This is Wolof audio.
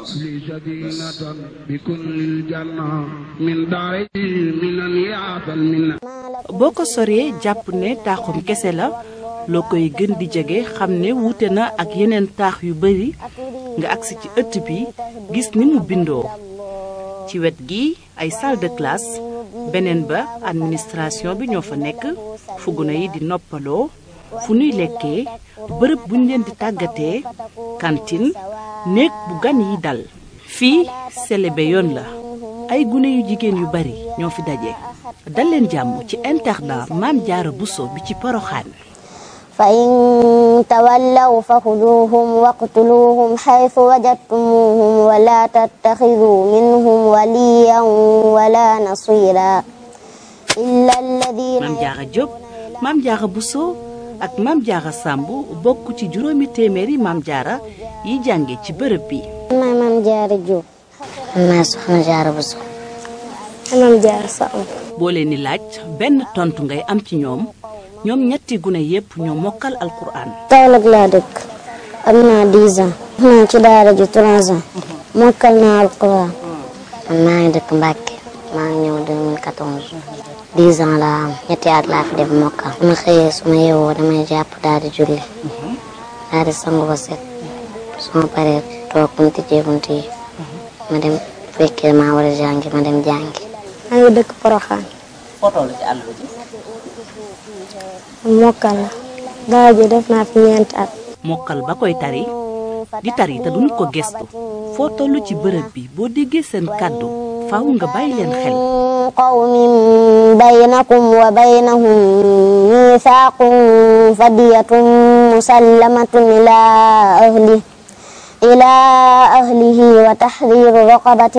لي سكينة بكل الجنة من داري من يعطى المنة boo ko soree jàpp ne taaxum kese la loo koy gën di jege xam ne wuute na ak yeneen taax yu bari nga agsi ci ëtt bi gis ni mu bindoo ci wet gi ay salle de classe beneen ba administration bi ñoo fa nekk fu gune yi di noppaloo fu nuy lekkee bërëb buñ leen di tàggatee cantine néeg bu gan yi dal fii selebe yoon la ay gune yu jigéen yu bari ñoo fi daje dal leen jàmm ci internat Maam Jaara Buso bi ci Poroxaan فإن تولوا فخذوهم واقتلوهم حيث وجدتموهم ولا تتخذوا منهم وليا ولا نصيرا إلا الذين Maam Jaara Jóob Maam Jaara Buso ak Maam Jaara Sàmb bokk ci juróomi téeméeri Maam Jaara yi jànge ci bërëb bi maay Maam Jaara Jóob maa soxna Jaara Buso Maam Jaara Samb boo leen di laaj benn tontu ngay am ci ñoom ñoom ñetti gune yépp ñoo mokkal alquran Kaolack laa dëkk am naa 10 ans naa ci daara ji 3 ans mokkal naa alquran man maa ngi dëkk Mbàkke maa ngi ñëw 2014 10 ans laa am ñetti at laa fi def mokkal su ma xëyee su ma yeewoo damay jàpp daal di julli daal di sangu ba set su ma paree toog bu ñu tijjee bunt yi ma dem fekkee maa war a jàngi ma dem jàngi maa ngi dëkk Poroxaan mokkal la daara ji def naa fi ñeenti at mokkal ba koy tari di tari te duñu ko gestu foo toll ci bërëb bi boo déggee seen kàddu faaw nga bàyyi leen xel قوم بينكم وبينهم ميثاق فدية مسلمة إلى أهله إلى أهله وتحرير رقبة